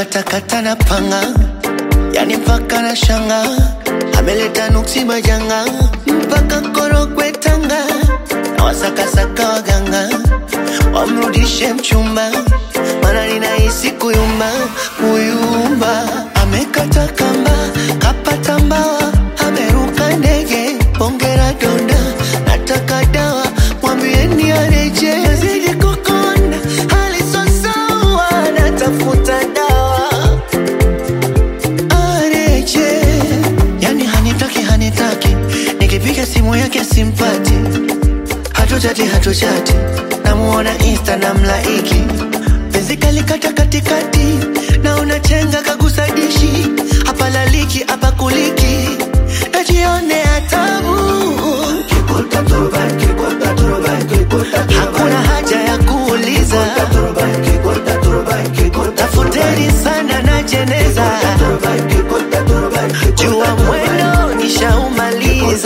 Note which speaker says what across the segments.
Speaker 1: katakata na panga, yani mpaka na shanga, ameleta nuksi majanga mpaka Korogwe Tanga, na wasakasaka waganga wamrudishe mchumba, mana ninahisi kuyumba kuyumba. Amekata kamba kapata mbawa, ameruka ndege, ongera donda, nataka dawa, mwambieni areje, zidi kukonda, hali so sawa, natafuta dawa areje, yani hanitaki hanitaki, nikipiga simu yake simpati, hatuchati hatuchati, namuona insta na mlaiki, penzi kalikata katikati, na unachenga kagusa dishi, hapa laliki hapa kuliki, najionea tabu hakuna haja ya kuuliza, tafuteni sana na jeneza, jua mwendo nishaumaliza,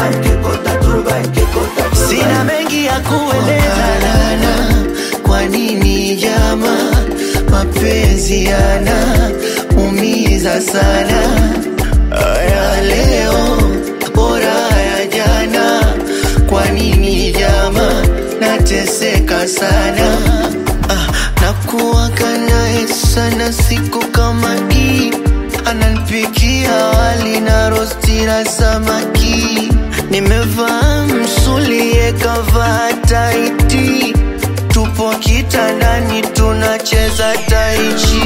Speaker 1: sina mengi ya kueleza. Kwa nini jama, mapenzi yana umiza sana, ya leo bora ya jana. Kwa nini jama, nateseka sana ah, nakuwaga naye sana siku kama hii, ananipikia wali na rosti na samaki, nimevaa msuli yekavaa taiti, tupo kitandani tunacheza taichi,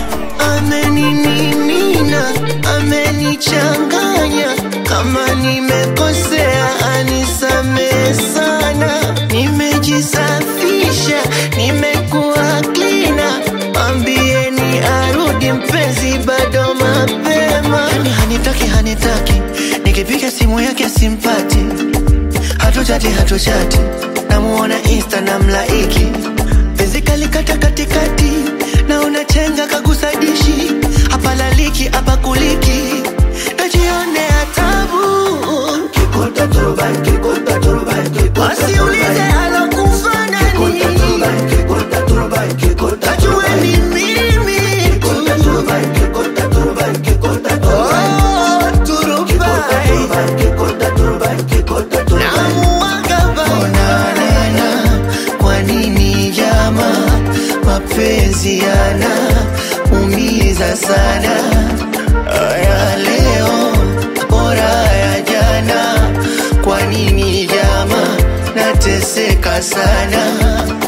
Speaker 1: ameninimina amenichanganya, kama nimekosea anisamehe sana, nimejisafisha nimekuwa klina, ambieni arudi mpenzi, bado mapema. Yani hanitaki hanitaki, nikipiga simu yake simpati, hatuchati hatuchati, namuona insta na mlaiki, penzi kalikata katikati, na unachenga kagusa dishi, hapa laliki hapa kuliki, najionea tabu Wasiulize alokufa nani, najua ni mimi tu. Oh, turubai. Namuwaga banana. Kwa nini jama, mapenzi yana umiza sana, ya leo bora ya jana. Kwa nini jama, nateseka sana